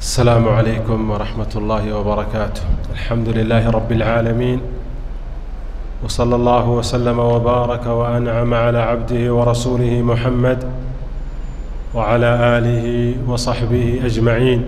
السلام عليكم ورحمة الله وبركاته الحمد لله رب العالمين وصلى الله وسلم وبارك وأنعم على عبده ورسوله محمد وعلى آله وصحبه أجمعين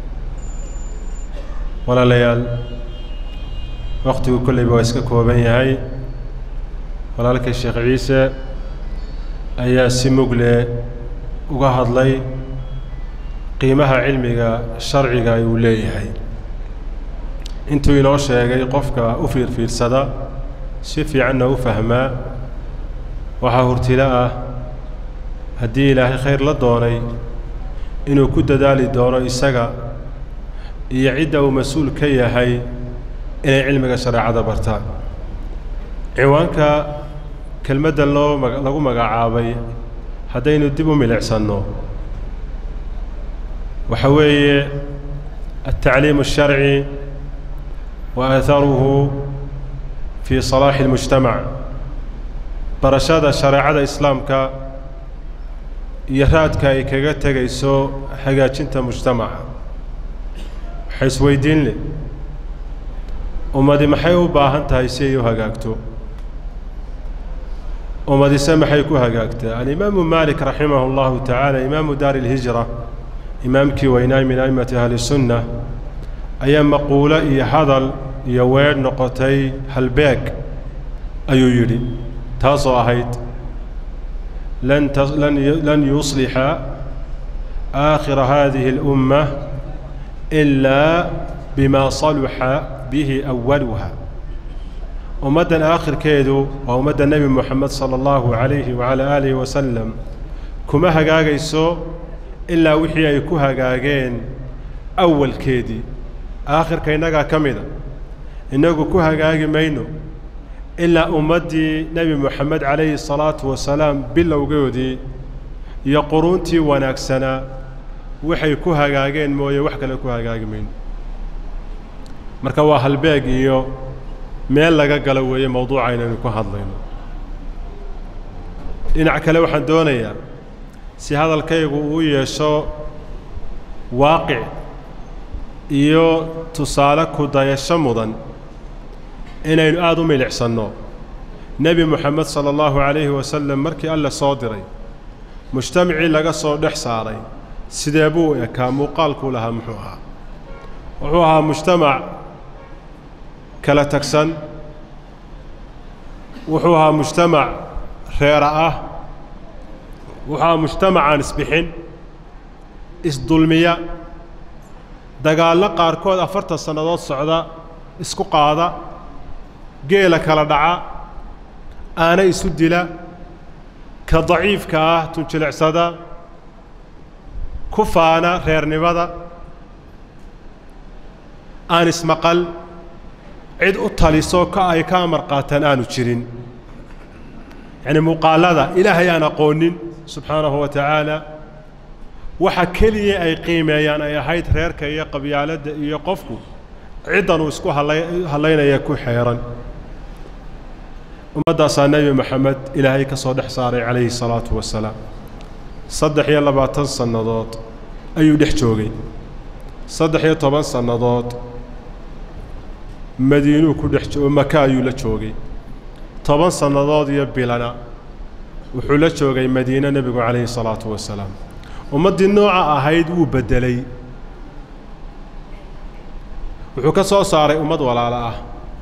walaalayaal wakhtigu kolleyba waa iska kooban yahay walaalkay sheekh ciise ayaa si mugle uga hadlay qiimaha cilmiga sharciga uu leeyahay intuu inoo sheegay qofka u fiirfiirsada si fiicanna u fahmaa waxaa hurtilo ah haddii ilaahay khayr la doonay inuu ku dadaali doono isaga iyo cidda uu mas-uul ka yahay inay cilmiga shareecada bartaan ciwaanka kelmaddan loo ma lagu magacaabay haddaynu dib u milicsanno waxa weeye altacliim الsharci wa aatharuhu fi salaaxi اlmujtamac barashada shareecada islaamka iyo raadka ay kaga tegayso hagaajinta mujtamaca waxay isweydiin leh ummadi maxay u baahan tahay si ay u hagaagto ummadise maxay ku hagaagtaa alimaamu malik raximah اllahu tacaala imaamu daari اlhijra imaamkii weynaay min a'immati ahli sunna ayaa maquulo iyo hadal iyo weedh noqotay halbeeg ayuu yidhi taasoo ahayd lan lan yuslixa aakhira hadihi اlumma ilaa bima saluxa bihi awaluha ummaddan aakhirkeedu waa ummadda nebi moxamed sala allahu calayhi wacalaa aalihi wasalam kuma hagaagayso ilaa wixii ay ku hagaageen awalkeedii aakhirka innagaa ka mida innagu ku hagaagi mayno ilaa ummaddii nebi moxamed calayhi salaatu wasalaam bilowgoodii iyo quruuntii wanaagsanaa waxay ku hagaageen mooye wax kale ku hagaagi mayno marka waa halbeeg iyo meel laga galo weeye mawduuca inaynu ku hadlayno dhinac kale waxaan doonayaa si hadalkaygu uu yeesho waaqic iyo tusaale ku dayasho mudan inaynu aada u milicsanno nebi moxamed sala allahu calayhi wasalam markii alle soo diray mujtamacii laga soo dhex saaray sidee buu ekaa muuqaalkuu lahaa muxuu ahaa wuxuu ahaa mujtamac kala tagsan wuxuu ahaa mujtamac reera ah wuxuu ahaa mujtamacaan isbixin isdulmiya dagaallo qaarkood afartan sannadood socda isku qaada geela kala dhaca aana isu dila ka daciifka ah tunjilicsada ku faana reernimada aan ismaqal cid u taliso ka ay ka amar qaataan aanu jirin yacni muuqaallada ilaahay aan aqoonin subxaanahu wa tacaala waxa keliya ay qiimeeyaan ay ahayd reerka iyo qabyaaladda iyo qofku ciddan uu isku halla hallaynaya ku xeeran ummaddaasaa nebi moxamed ilaahay ka soo dhex saaray calayhi salaatu wasalaam saddex iyo labaatan sannadood ayuu dhex joogay saddex iyo toban sannadood madiinuu ku dhex oo maka ayuu la joogay toban sannadood iyo bilana wuxuu la joogay madiine nebigu calayhi salaatu wasalaam ummaddii nooca ahayd wuu beddelay wuxuu ka soo saaray ummad walaalo ah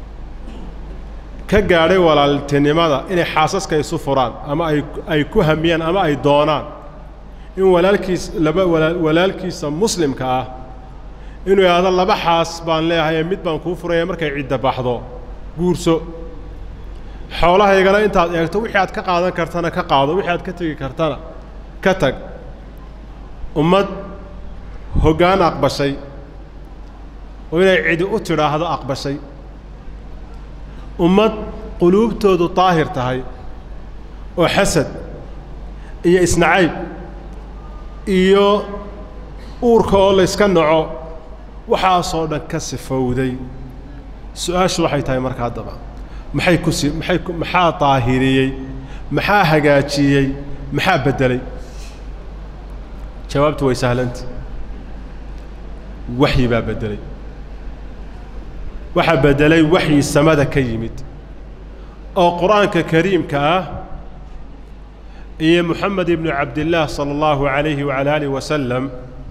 ka gaadhay walaaltinimada inay xaasaska isu furaan ama ay ay ku hamiyaan ama ay doonaan in walaalkiis laba walaa walaalkiisa muslimka ah inuu idhaahdo laba xaas baan leeyahay ee mid baan kuu furaya markay cidda baxdo guurso xoolahaygana intaad eegto wixii aad ka qaadan kartana ka qaado wixii aad ka tegi kartana ka tag ummad hoggaan aqbashay oo inay cidi u tidhaahdo aqbashay ummad quluubtoodu daahir tahay oo xasad iyo isnacayb iyo uurka oo layska naco waxaasoo dhan ka sifowday su-aashu waxay tahay marka haddaba maxay ku si maxay ku maxaa daahiriyey maxaa hagaajiyey maxaa beddelay jawaabtu way sahlanta waxyi baa beddelay waxaa beddelay waxyi samada ka yimid oo qur-aanka kariimka ah iyo moxamed ibnu cabdillaah sala allahu calayhi wacala aalih wasalam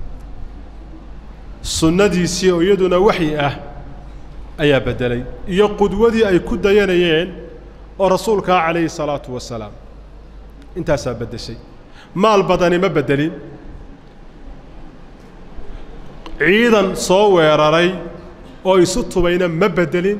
sunnadiisii oo iyaduna waxyi ah ayaa beddelay iyo qudwadii ay ku dayanayeen oo rasuulkaa calayhi salaatu wasalaam intaasaa beddeshay maal badani ma beddelin ciidan soo weeraray oo isu tubayna ma beddelin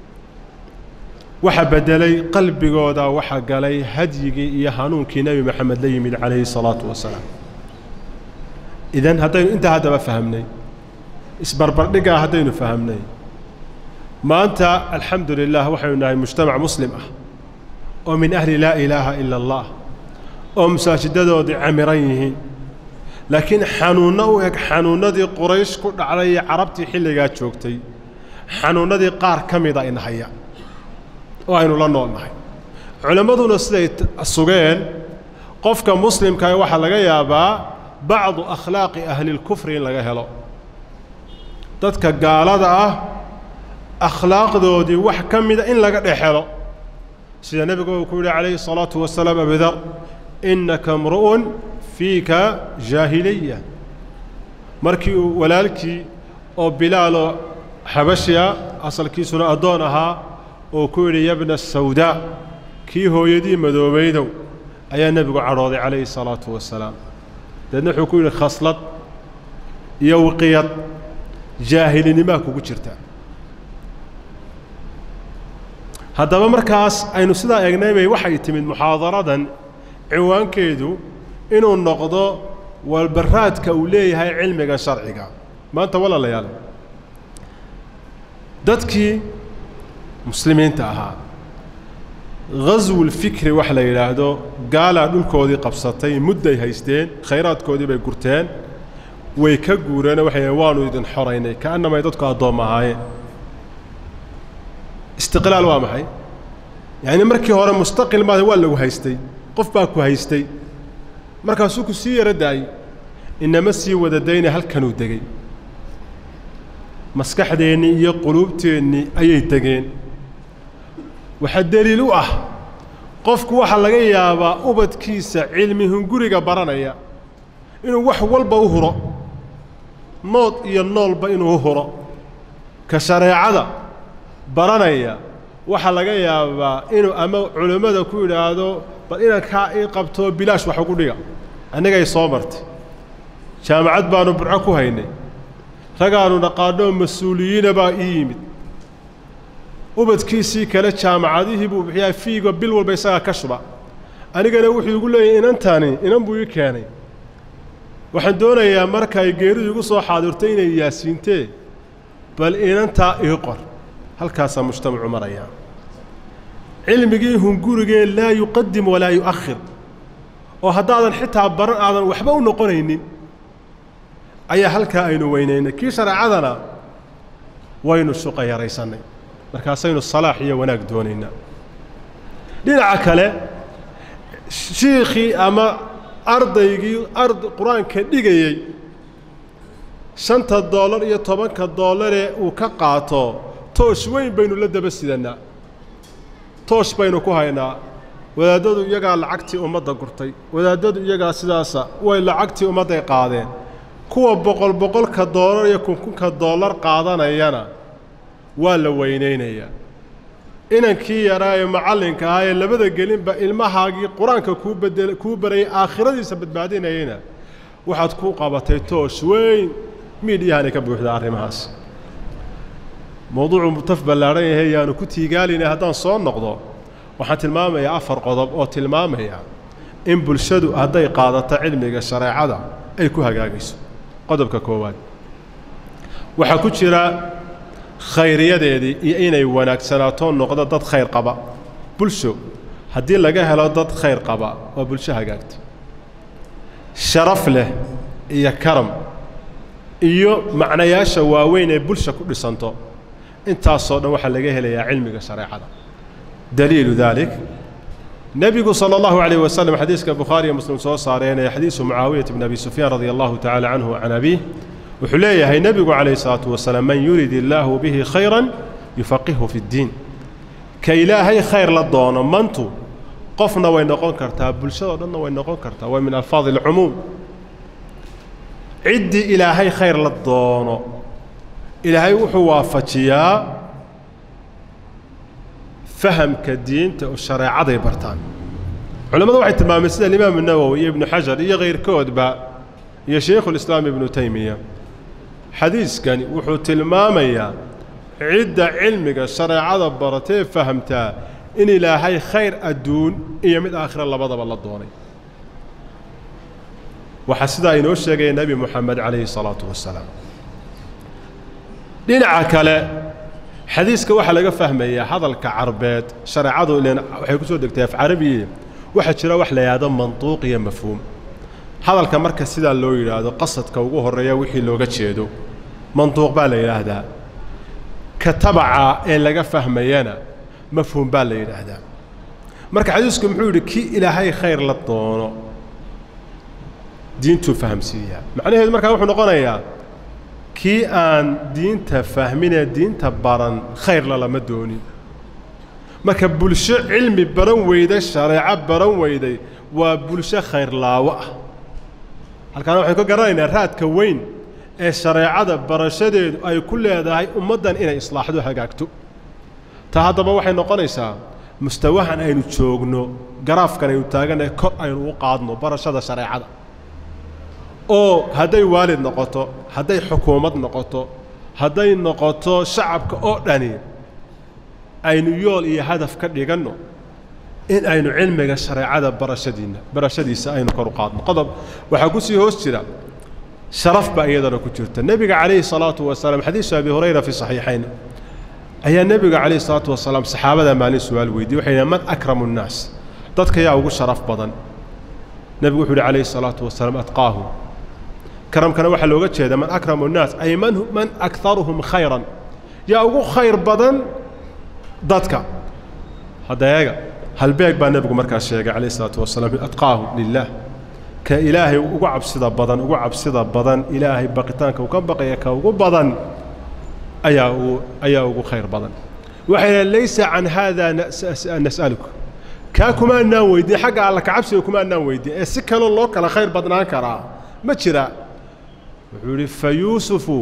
waxa beddelay qalbigooda waxa galay hadyigii iyo hanuunkii nebi moxamed la yimid calayhi salaatu wasalaam idan haddaynu intaa haddaba fahamnay isbarbardhiggaa haddaynu fahamnay maanta alxamdu lilah waxaynu nahay mujtamac muslim ah oo min ahli laa ilaaha ila allah oo masaajidadoodii camiran yihiin laakiin xanuunno u eg xanuunnadii quraysh ku dhacday iyo carabtii xilligaa joogtay xanuunnadii qaar ka mida inahaya oo aynu la nool nahay culammaduna siday sugeen qofka muslimkaah waxaa laga yaabaa bacdu akhlaaqi ahlilkufri in laga helo dadka gaalada ah akhlaaqdoodii wax ka mida in laga dhex helo sida nebigu uu ku yidhi calayhi الsalaatu wasalaam abidar innaka mru'un fiika jaahiliya markii uu walaalkii oo bilaaloo xabashiya asalkiisuna addoon ahaa oo ku yidhi yabna sawdaa kii hooyadii madoobaydow ayaa nebigu cadhooday calayhi الsalaatu wasalaam deedna wuxuu ku yidhi khaslad iyo wiqiyad jaahilinimaa kugu jirta haddaba markaas aynu sidaa eegnaybay waxay timid muxaadaradan ciwaankeedu inuu noqdo walbaraadka uu leeyahay cilmiga sharciga maanta walaalayaal dadkii muslimiinta ahaa ghaswulfikri wax la yidhaahdo gaalaa dhulkoodii qabsatay mudday haysteen khayraadkoodii bay gurteen way ka guureen waxay waanu idin xoraynay ka'annamay dadku addoom ahaayeen istiqlaal waa maxay yacni markii hore mustaqil maada waa lagu haystay qof baa ku haystay markaasuu ku sii yaro daayey inama sii wada dayna halkanuu degey maskaxdeennii iyo quluubteennii ayay degeen waxaa deliil u ah qofku waxaa laga yaabaa ubadkiisa cilmi hunguriga baranaya inuu wax walba u huro nood iyo noolba inuu u huro ka shareecada baranaya waxaa laga yaabaa inuu ama culimmada ku yidhaahdo bal inankaa ii qabtoo bilaash wax ugu dhiga annagay soo martay jaamacad baannu burco ku haynay ragaannu dhaqaanoo mas-uuliyiina baa ii yimid ubadkiisii kale jaamacadihii buu bixiyaa fiigo bil walba isagaa ka shuba anigana wuxuu igu leeyahy inantani inan buu ii keenay waxaan doonayaa markay geeridu igu soo xaadirto inay yaasiintee bal inantaa ii qor halkaasaa mujtamacu marayaa cilmigii hungurigee laa yuqadim walaa yu'akhir oo haddaadan xitaa baran aadan waxba u noqonaynin ayaa halkaa aynu weynaynay kii shareecadana waynu shuqa yaraysannay markaasaynu salaax iyo wanaag doonaynaa dhinaca kale shiikhii ama ardaygii ard qur-aanka dhigayey shanta doolar iyo tobanka doolaree uu ka qaato toosh weyn baynu la daba sidannaa toosh baynu ku haynaa wadaaddadu iyagaa lacagtii ummadda gurtay wadaaddadu iyagaa sidaasa way lacagtii ummadday qaadeen kuwa boqol boqolka doolar iyo kunkunka doolar qaadanayana waa la weynaynayaa inankii yaraa ee macallinka ahaa ee labada gelinba ilmahaagii qur-aanka kuu bedel kuu barayay aakhiradiisa badbaadinayayna waxaad ku qabatay toosh weyn miidhiyahanay ka buuxdaa arrimahaas mowduucu mutaf ballaadhan yahay yaanu ku tiigaalinay haddaan soo noqdo waxaan tilmaamayaa afar qodob oo tilmaamaya in bulshadu hadday qaadato cilmiga shareecada ay ku hagaagayso qodobka koowaad waxaa ku jira khayriyadeedii iyo inay wanaagsanaato noqdo dad khayr qaba bulsho haddii laga helo dad khayr qaba waa bulsho hagaagta sharaf leh iyo karam iyo macnayaasha waaweyn ee bulsha ku dhisanto intaasoo dhan waxaa laga helayaa cilmiga shareecada daliilu daalik nebigu sala allahu calayh wasalam xadiiska bukhaariyo muslim soo saareen ee xadiisu mucaawiyata bn abi sufyaan radia allahu tacala canhu can abiih wuxuu leeyahay nebigu calayhi salaatu wasalaam man yurid illaahu bihi khayran yufaqihu fi ddiin ka ilaahay khayr la doono mantu qofna way noqon kartaa bulshadao dhanna way noqon kartaa waa min alfaadi alcumuum ciddii ilaahay khayr la doono ilaahay wuxuu waafajiyaa fahamka diinta oo shareecaday bartaan culimmadu waxay tilmaameen sida alimaamu nawowi iyo ibnu xajar iyo kayrkoodba iyo shaykhulislaam ibnu taymiya xadiiskani wuxuu tilmaamayaa cidda cilmiga shareecada baratee fahamtaa in ilaahay khayr adduun iyo mid aakhira labadaba la doonay waxaa sidaa inoo sheegaya nebi moxamed calayhi salaatu wasalaam dhinaca kale xadiiska waxaa laga fahmayaa hadalka carbeed shareecadu ilen waxay ku soo degtay af carabiye waxaa jira wax la yidhaahdo mantuuq iyo mafhuum hadalka marka sidaa loo yidhaahdo qasadka ugu horreeya wixii looga jeedo mantuuq baa la yidhaahdaa ka tabaca ee laga fahmayana mafhuum baa la yidhaahdaa marka xadiisku muxuu yidhi kii ilaahay khayr la doono diintuu fahamsiiyaa macnaheedu markaa wuxuu noqonayaa kii aan diinta fahminee diinta baran khayrla lama doonin marka bulsho cilmi baran weyday shareeco baran weyday waa bulsho khayrlaawo ah halkaana waxaynu ka garanaynaa raadka weyn ee shareecada barashadeedu ay ku leedahay ummaddan inay islaaxdo hagaagto taa haddaba waxay noqonaysaa mustawahan aynu joogno garaafkan aynu taagannahay kor aynu u qaadno barashada shareecada oo hadday waalid noqoto hadday xukuumad noqoto hadday noqoto shacabka oo dhani aynu yool iyo hadaf ka dhiganno in aynu cilmiga shareecada barashadiinna barashadiisa aynu kor u qaadno qodob waxaa ku sii hoos jira sharaf baa iyadana ku jirta nebiga calayhi salaatu wasalaam xadiisu abi hurayra fi saxiixayn ayaa nebiga calayhi salaatu wasalaam saxaabada maalin su-aal weydiye waxay yidhahen man akramu nnaas dadka yaa ugu sharaf badan nebigu wuxuu yidhi calayhi salaatu wasalaam atqaahu karamkana waxaa looga jeeda man akramu nnaas ay man man akaruhum khayran yaa ugu khayr badan dadka hadda eega halbeeg baa nebigu markaas sheegay calayh isalaatu wasalaam atqaahu lilah ka ilaahay ugu cabsida badan ugu cabsida badan ilaahay baqitaanka uu ka baqaya ka ugu badan ayaa uu ayaa ugu khayr badan waxay dhahen laysa can haada nas'aluka kaa kuma annaan weydiin xagga alla kacabsiga kuma annaan weydiin ee si kaloo loo kala khayr badnaan karaa ma jira wuxuu yidhi fayuusufu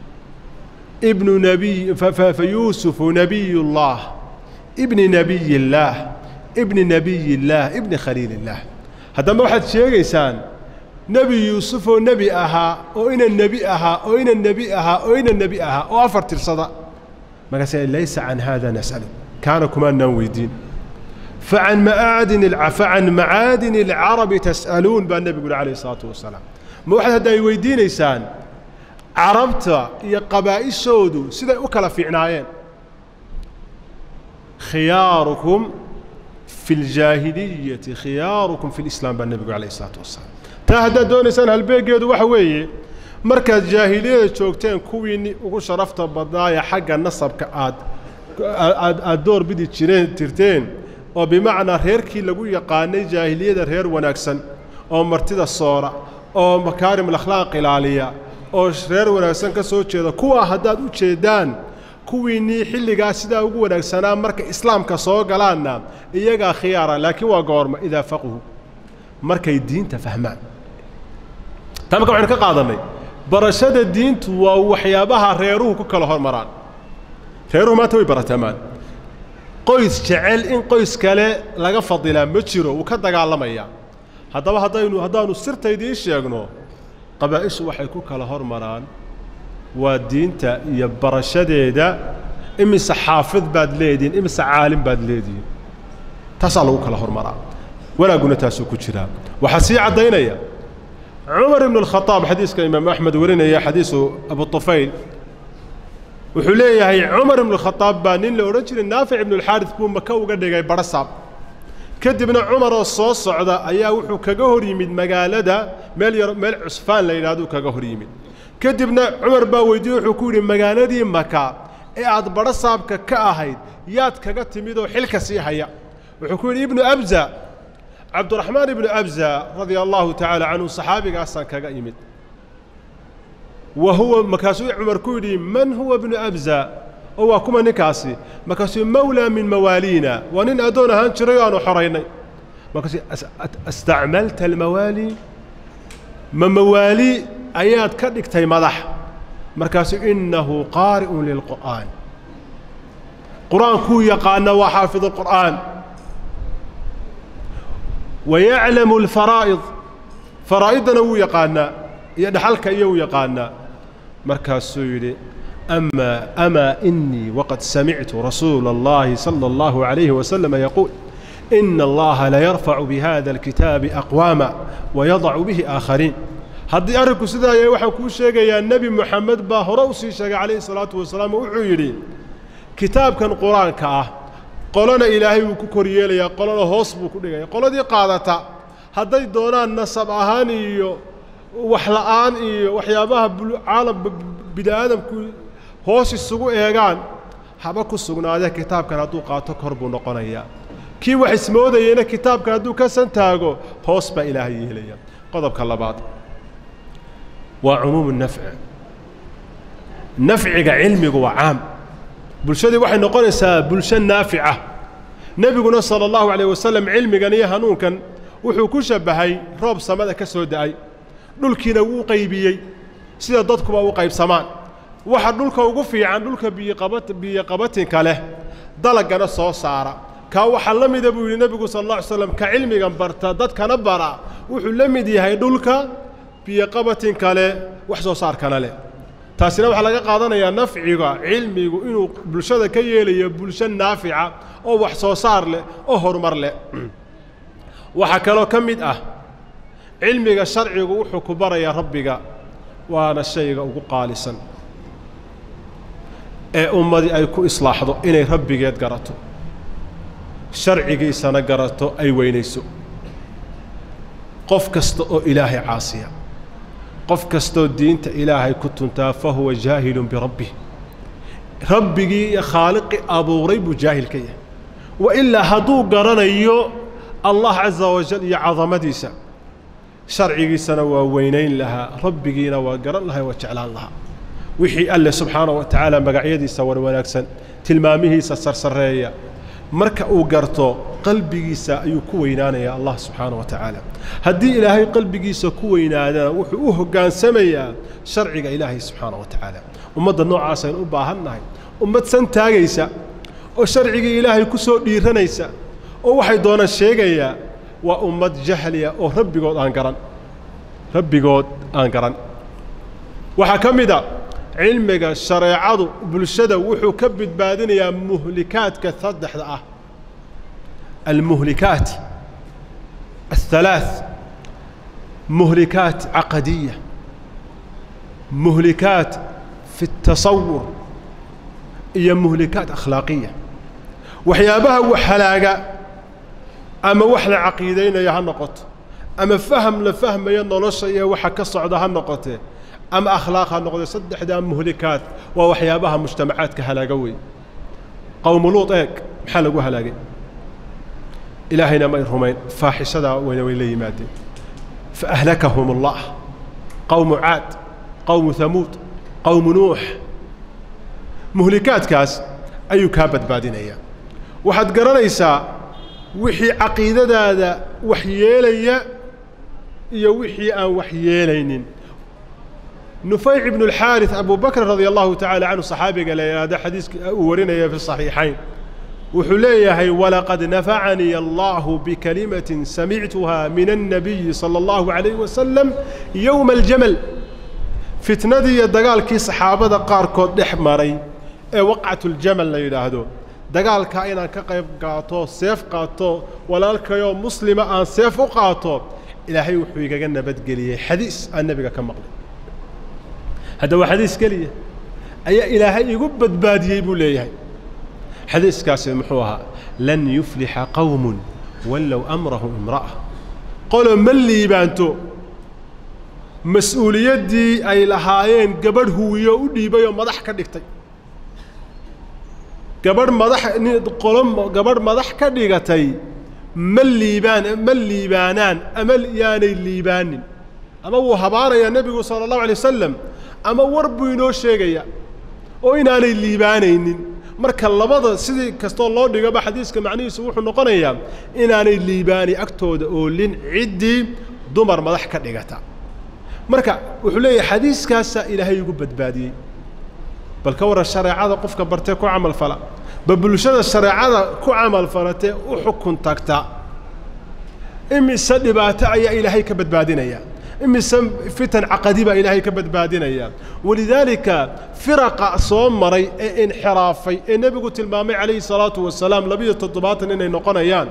ibnu nabiy fayuusufu nabiy اllah ibni nabiy اllaah ibni nabiy اllaah ibni khaliil اllaah haddaba waxaad sheegaysaan nebi yuusuf oo nebi ahaa oo ina nebi ahaa oo ina nebi ahaa oo ina nebi ahaa oo afar tirsada markaasa laysa can hada nas'alu kaana kumaanaan weydiin facan macaadin facan macaadin اlcarabi tas'aluun baa nebigu yihi alayh الsalaatu wasalaam ma waxaad hadda ay weydiinaysaan carabta iyo qabaa'ishoodu siday u kala fiicnaayeen khiyaarukum fi اljaahiliyati khiyaarukum fi اlislaam baa nebigu alayh الsalaatu wasalaam taa haddaad doonaysaan halbeegeedu waxa weeye markaad jaahiliyada joogteen kuwiinni ugu sharafta badnaaya xagga nasabka aad aad aad door bidi jireen tirteen oo bimacnaa reerkii lagu yaqaanay jaahiliyada reer wanaagsan oo martida soora oo makaarim alakhlaaq ilaaliya oo reer wanaagsan ka soo jeeda kuwaa haddaad u jeeddaan kuwiinnii xilligaa sidaa ugu wanaagsanaa marka islaamka soo galaanna iyagaa khiyaara laakiin waa goorma idaa faquhu markay diinta fahmaan taa marka waxaynu ka qaadannay barashada diintu waa waxyaabaha reeruhu ku kala hormaraan reeruhu maanta way baratamaan qoys jecel in qoys kale laga fadilaa ma jiro wuu ka dagaalamayaa haddaba haddaynu haddaannu sirta idiin sheegno qabaa'ishu waxay ku kala hormaraan waa diinta iyo barashadeeda imise xaafid baad leedihiin imise caalim baad leedihiin taasaa lagu kala hormaraa wanaagguna taasuu ku jiraa waxaa sii caddaynaya cumar ibnu alkhadaab xadiiska imaamu axmed warinaya xadiisu abu tufayl wuxuu leeyahay cumar ibnu alkhadaab baa nin la odhan jiray naafic ibnualxaaris buu maka uga dhigay barasaab kadibna cumaroo soo socda ayaa wuxuu kaga hor yimid magaalada meel yar meel cusfaan la yidhahduu kaga hor yimid kadibna cumar baa weydiiyey wuxuu ku yidhi magaaladii maka ee aad barasaabka ka ahayd yaad kaga timid oo xilka sii haya wuxuu ku yidhi ibnu abza cabduraxmaan ibnu abza radia allahu tacaala canhu saxaabigaasaan kaga imid wa huwa markaasuu cumar ku yidhi man huwa bnu abza oo waa kuma ninkaasi markaasuu mawlaa min mawaaliina waa nin addoon ahaan jiray oo aanu xoraynay markaasuu astacmalta almawaali ma mawaali ayaad ka dhigtay madax markaasuu innahu qaari'un lilqur'aan qur-aankuu yaqaana waa xaafid alqur'aan wa yaclamu alfaraa'id faraa'idana wuu yaqaanaa iyo dhaxalka iyo wuu yaqaanaa markaasuu yidhi أما أما إني وقد سمعت رسول الله صلى الله عليه وسلم يقول إن الله لا يرفع بهذا الكتاب أقواما ويضع به آخرين haddii arrinku sidaa yahay waxaan kuu sheegayaa nebi moxamed baa hore u sii sheegay calayhi salaatu wasalaam oo wuxuu yidhi kitaabkan qur-aanka ah qolona ilaahay wuu ku kor yeelayaa qolona hoos buu ku dhigaya qoladii qaadata hadday doonaan nasab ahaan iyo wax la'aan iyo waxyaabaha caalam bini aadamku hoos isugu eegaan haba ku sugnaadee kitaabkan hadduu qaato kor buu noqonayaa kii wax ismoodayeyna kitaabkan hadduu ka santaago hoos baa ilaahay yeelaya qodobka labaad waa cumuumu nafci nafciga cilmigu waa caam bulshadii waxay noqonaysaa bulsho naafica nebiguna sala allahu calayh wasalam cilmigan iyo hanuunkan wuxuu ku shabbahay roob samada ka soo da'ay dhulkiina wuu qaybiyey sida dadkuba u qaybsamaan waxa dhulka ugu fiican dhulka biyoqabat biyoqabatinka leh dalagana soo saara kaa waxaa la mida buu yidhi nebigu sala alla alay slam ka cilmigan barta dadkana bara wuxuu la mid yahay dhulka biyoqabatinka leh wax soo saarkana leh taasina waxaa laga qaadanayaa nafciga cilmigu inuu bulshada ka yeelayo bulsho naafica oo wax soo saar leh oo horumar leh waxaa kaloo ka mid ah cilmiga sharcigu wuxuu ku barayaa rabbiga waana shayga ugu qaalisan ee ummadii ay ku islaaxdo inay rabbigeed garato sharcigiisana garato ay weynayso qof kasta oo ilaahay caasiya qof kastaoo diinta ilaahay ku tuntaa fa huwa jaahilun birabbih rabbigii iyo khaaliqii abuuray buu jaahil ka yahay wa ilaa hadduu garanayo allah caza wajal iyo cadamadiisa sharcigiisana waa weynayn lahaa rabbigiina waa garan lahaa waa jeclaan lahaa wixii alle subxaana wa tacaala magacyadiisa war wanaagsan tilmaamihiisa sarsareeya marka uu garto qalbigiisa ayuu ku weynaanayaa allah subxaana wa tacaala haddii ilaahay qalbigiisa ku weynaadana wuxuu u hoggaansamayaa sharciga ilaahay subxaana wa tacaala ummadda noocaasaynu u baahan nahay ummad san taagaysa oo sharcigii ilaahay ku soo dhiiranaysa oo waxay doonaan sheegayaa waa ummad jahliya oo rabbigood aan garan rabbigood aan garan waxaa ka mid a cilmiga shareecadu bulshada wuxuu ka badbaadinayaa muhlikaadka saddexda ah almuhlikaat الثلاث مهلكات عقدية مهلكات في التصور هي مهلكات أخلاقية وحيابها وحلاقة أما وحنا عقيدين يا هالنقط أما فهم لفهم ينولش يا وحكا صعد هالنقطة أما أخلاق هالنقطة صدح دا مهلكات ووحيابها مجتمعات كهلاقوي قوم لوط إيك محلقوا هلاقي إلهنا ما يرهمين فاحشة وين وين لي مادي فأهلكهم الله قوم عاد قوم ثمود قوم نوح مهلكات كاس أي كابد بعدين أيام waxaad garanaysaa wixii caqiidadaada waxyeelaya iyo wixii aan waxyeelaynin nufayc ibnu alxaaris abu bakr radia allahu tacaala canhu saxaabiga la yidhaahdo xadiiska uu warinaya fi saxiixayn wuxuu leeyahay walaqad nafacanii allahu bikalimatin samictuha min annabiyi sala allahu calayhi wasalam yowma aljamal fitnadii iyo dagaalkii saxaabada qaarkood dhex maray ee waqcatuljamal la yidhaahdo dagaalkaa inaan ka qayb qaato seef qaato walaalkayoo muslima aan seef u qaato ilaahay wuxuu igaga nabadgeliyey xadiis aan nebiga ka maqlay hadda waa xadiis keliya ayaa ilaahay igu badbaadiyey buu leeyahay xadiiskaasi muxuu ahaa lan yuflixa qowmun wallow amrahu imra'a qolo ma liibaanto mas-uuliyaddii ay lahaayeen gabadh huwiyo u dhiibay oo madax ka dhigtay gabadh madax qolo gabadh madax ka dhigatay ma liibaan ma liibaanaan ama yaanay liibaanin ama wuu habaanayaa nebigu sala allahu alay wasalam ama war buu inoo sheegaya oo inaanay liibaanaynin marka labada sidii kastoo loo dhigaba xadiiska macnihiisu wuxuu noqonayaa inaanay liibaani agtooda oolin ciddii dumar madax ka dhigata marka wuxuu leeyahay xadiiskaasaa ilaahay igu badbaadiyey bal ka warran shareecada qofka bartee ku camal fala bal bulshada shareecada ku camal falatee u xukun tagta imise dhibaato ayaa ilaahay ka badbaadinaya imise fitan caqadi baa ilaahay ka badbaadinaya walidaalika firaqa soo maray ee inxiraafay ee nebigu tilmaamay calayhi salaatu wasalaam labiyo toddobaatan inay noqonayaan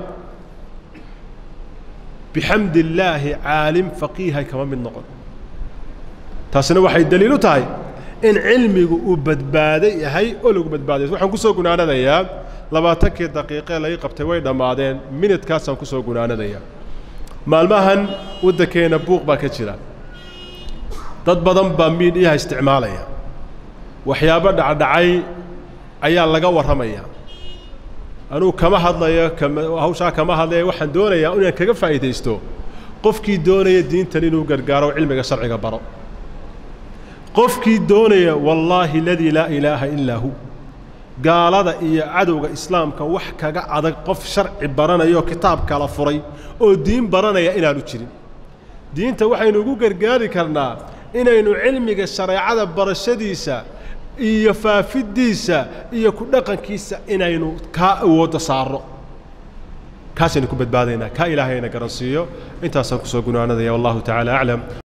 bixamdi illaahi caalim faqiihay kama mid noqon taasina waxay daliil u tahay in cilmigu uu badbaado yahay oo lagu badbaadayo waxaan ku soo gunaanadayaa labaatankii daqiiqee laga qabtay way dhammaadeen minidkaasaan ku soo gunaanadayaa maalmahan waddankeenna buuq baa ka jira dad badan baa miidhiyaha isticmaalaya waxyaabo dhacdhacay ayaa laga warramaya anugu kama hadlayo kama hawshaa kama hadlaya waxaan doonayaa inaan kaga faa'iidaysto qofkii doonaya diintan inuu gargaaro cilmiga sharciga baro qofkii doonaya wallaahi aladii laa ilaaha illaa hu gaalada iyo cadowga islaamka wax kaga adag qof sharci baranaya oo kitaab kala furay oo diin baranaya inaanu jirin diinta waxaynu ugu gargaari karnaa inaynu cilmiga shareecada barashadiisa iyo faafiddiisa iyo ku dhaqankiisa inaynu kaa awoodda saarno kaasaynu ku badbaadaynaa kaa ilaahayna garansiiyo intaasaan kusoo gunaanadaya wallahu tacaala aclam